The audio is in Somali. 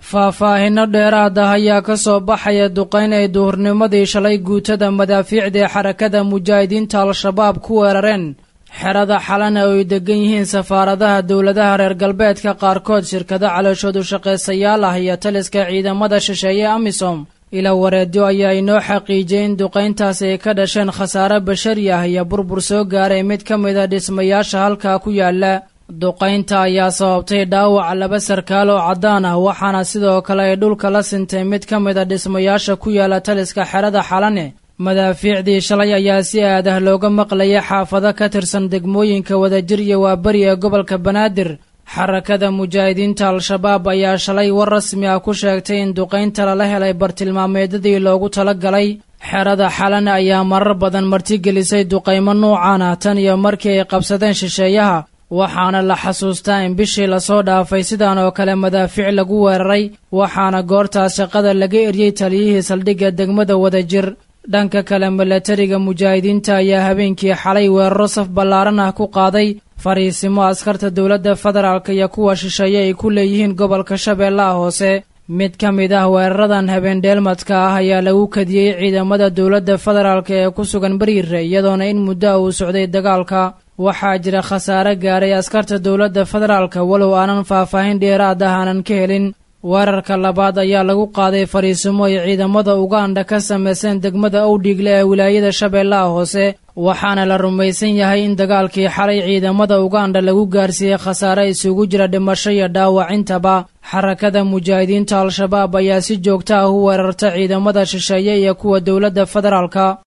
faahfaahinno dheeraad ah ayaa ka soo baxaya duqayn ay duhurnimadii shalay guutada madaafiicda ee xarakada mujaahidiinta al-shabaab ku weerareen xerada xalana oo ay degan yihiin safaaradaha dowladaha reer galbeedka qaarkood shirkado calooshoodu shaqaysayaal ah iyo taliska ciidamada shisheeye amisom ila wareedyo ayaa inoo xaqiijiyey in duqayntaasi ay ka dhasheen khasaare bashari ah iyo burbur soo gaaray mid ka mid a dhismayaasha halkaa ku yaala duqaynta ayaa sababtay dhaawac laba sarkaal oo caddaan ah waxaana sidoo kale ay dhulka la sintay mid ka mid a dhismayaasha ku yaala taliska xerada xalane madaafiicdii shalay ayaa si aad ah looga maqlayay xaafado ka tirsan degmooyinka wadajir iyo waaberi ee gobolka banaadir xarakada mujaahidiinta al-shabaab ayaa shalay war rasmi ah ku sheegtay in duqaynta lala helay bartilmaameedyadii loogu tala galay xerada xalane ayaa marar badan martigelisay duqaymo nuucan ah tan iyo markii ay qabsadeen shisheeyaha waxaana la xasuustaa in bishii lasoo dhaafay sidan oo kale madaafiic lagu weeraray waxaana goortaas shaqada laga eryey taliyihii saldhigga degmada wadajir dhanka kale milatariga mujaahidiinta ayaa habeenkii xalay weeraro saf ballaaran ah ku qaaday fariisimo askarta dowladda federaalk iyo kuwa shisheeye ay ku leeyihiin gobolka shabeellaha hoose mid ka mid ah weeraradan habeendheelmadka ah ayaa lagu kadiyey ciidamada dowladda federaalk ee ku sugan bariire iyadoona in muddo ah uu socday dagaalka waxaa jira khasaare gaaray askarta dowladda federaalka walow aanan faahfaahin dheeraad ah aanan ka helin weerarka labaad ayaa lagu qaaday fariisimo ay ciidamada uganda ka samayseen degmada owdhiigle ee wilaayada shabeellaha hoose waxaana la rumaysan yahay in dagaalkii xalay ciidamada uganda lagu gaarsiiyey khasaare isugu jira dhimasho iyo dhaawacintaba xarakada mujaahidiinta al-shabaab ayaa si joogta ah u weerarta ciidamada shisheeye iyo kuwa dowladda federaalka